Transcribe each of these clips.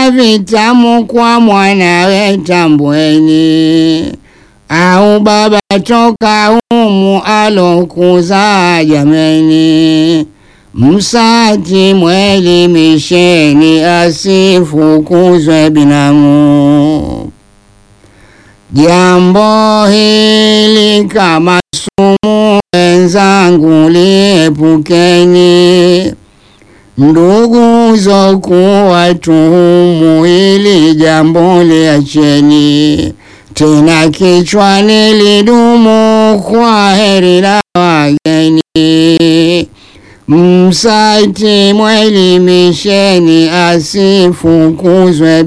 vyakula vitamu kwa mwanawe tambweni, au baba toka humu alokuza jameni. Msati mwelimisheni asifukuzwe binamu. Jambo hili kama sumu, wenzangu liepukeni. Ndugu zokuwa tuhumu, hili jambo liacheni. Tena kichwani lidumu, kwa heri la wageni. Msati mwelimisheni asifukuzwe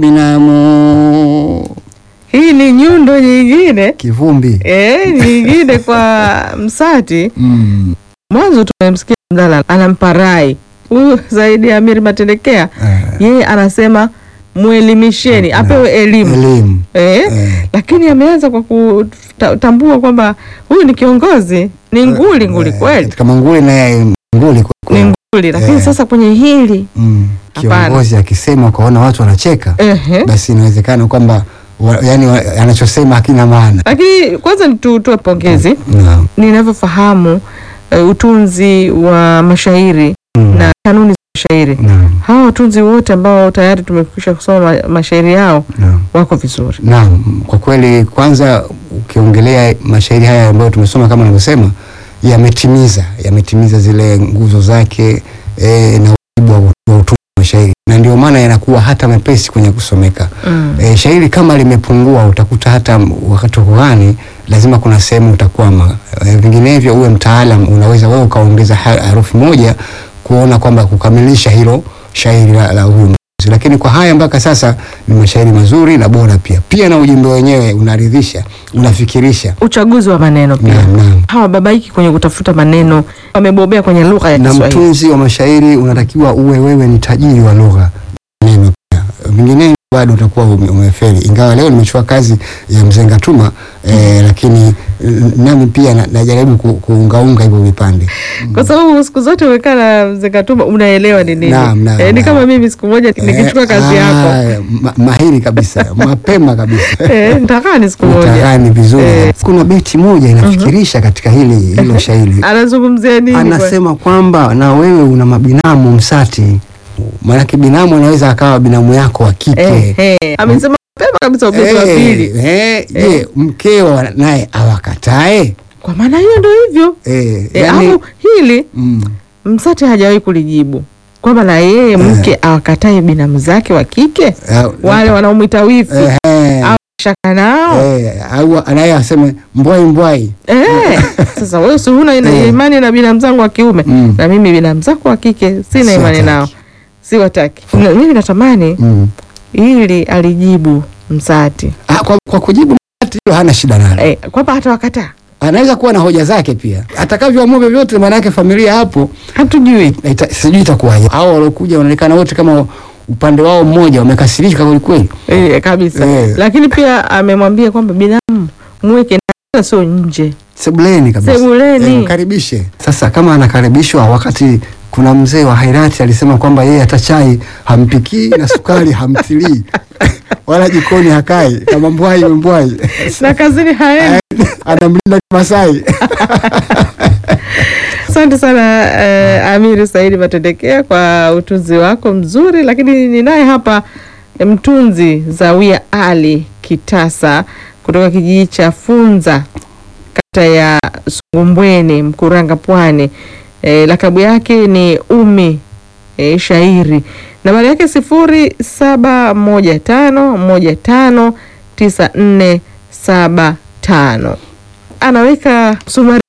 binamu. Hii ni nyundo nyingine Kivumbi. eh, nyingine kwa Msati. Mm. Mwanzo tumemsikia Mdala anampa rai huyu zaidi ya Amiri Matendekea, Eh, yeye anasema mwelimisheni, apewe elimu elimu. eh, Eh. lakini ameanza kwa kutambua kwamba huyu ni kiongozi, ni nguli nguli Eh, kweli, Katika manguli naye nguli kwa ni kweli. nguli, lakini Eh. sasa kwenye hili Mm. Hapana. Kiongozi akisema ukaona watu wanacheka, ehe. basi inawezekana kwamba wa, yani wa, anachosema hakina maana. Lakini kwanza tutoe pongezi Naam. ninavyofahamu uh, utunzi wa mashairi Mm. na kanuni za mashairi. Naam. Hawa watunzi wote ambao tayari tumekwisha kusoma ma- mashairi yao Naam. wako vizuri. Naam, kwa kweli, kwanza ukiongelea mashairi haya ambayo tumesoma kama unavyosema, yametimiza yametimiza zile nguzo zake e, na wajibu wa wa utunzi wa mashairi, na ndio maana yanakuwa hata mepesi kwenye kusomeka. Mm. E, shairi kama limepungua, utakuta hata wakati wa kughani lazima kuna sehemu utakwama. E, vinginevyo uwe mtaalam, unaweza wewe ukaongeza ha- harufi moja kuona kwamba kukamilisha hilo shairi la, la huyu mtunzi. Lakini kwa haya mpaka sasa ni mashairi mazuri na bora pia, pia na ujumbe wenyewe unaridhisha, unafikirisha. Uchaguzi wa maneno pia. Naam, naam. Hawa babaiki kwenye kutafuta maneno, wamebobea kwenye lugha ya na Kiswahili. mtunzi wa mashairi unatakiwa uwe wewe ni tajiri wa lugha neno pia vinginevyo bado utakuwa ume- umefeli ingawa leo nimechukua kazi ya mzee Ngatuma eh, lakini n- nami pia na- najaribu ku, kuungaunga hivyo vipande Kwa sababu siku zote umekaa na mzee Katuma unaelewa ni nini. Naam, naam, Eh, ni naam. kama mimi siku moja nikichukua Eh, kazi yako ah, ma, mahiri kabisa mapema kabisa eh, nitakaa ni siku moja. utagani vizuri Eh. kuna beti moja inafikirisha katika hili hilo shairi Anazungumzia nini? kwa- anasema kwamba na wewe una mabinamu msati maanake binamu anaweza akawa binamu yako wa kike eh, eh. Amesema mapema kabisa ubeti wa pili. Eh, eh, je mkeo naye awakatae Kwa maana hiyo ndio hivyo. eh, E, yani, au hili mm, Msati hajawahi kulijibu kwamba na yeye mke awakatae binamu zake wa kike eh, wale wanaomwita wifi eh, eh, au shaka nao eh, au naye aseme mbwai mbwai eh. Sasa wewe si huna ina- Eh. imani na binamu zangu wa kiume Mm. na mimi binamu zako wa kike sina imani Siwataki. nao, siwataki. Na Mimi natamani mm. ili alijibu Msati ah, kwa, kwa kujibu msati hilo hana shida nalo eh, kwamba hatawakataa, anaweza kuwa na hoja zake pia atakavyoamua vyovyote maanake familia hapo hatujui ita, sijui itakuwaje hao waliokuja wanaonekana wote kama upande wao mmoja wamekasirika kwelikweli eh, kabisa Eh. lakini pia amemwambia kwamba binamu mweke na sio nje sebuleni kabisa Sebuleni. Eh, mkaribishe sasa kama anakaribishwa wakati kuna mzee wa hairati alisema kwamba yeye hata chai hampikii na sukari hamtilii wala jikoni hakai kama mbwai mbwai na kazini haendi. anamlinda Masai Asante sana eh, Amiri Saidi Matendekea kwa utunzi wako mzuri, lakini ninaye hapa eh, mtunzi Zawia Ali Kitasa kutoka kijiji cha Funza kata ya Sungumbweni Mkuranga Pwani. Eh, lakabu yake ni Umi eh, shairi. Nambari yake sifuri saba moja tano moja tano tisa nne saba tano. Anaweka msumari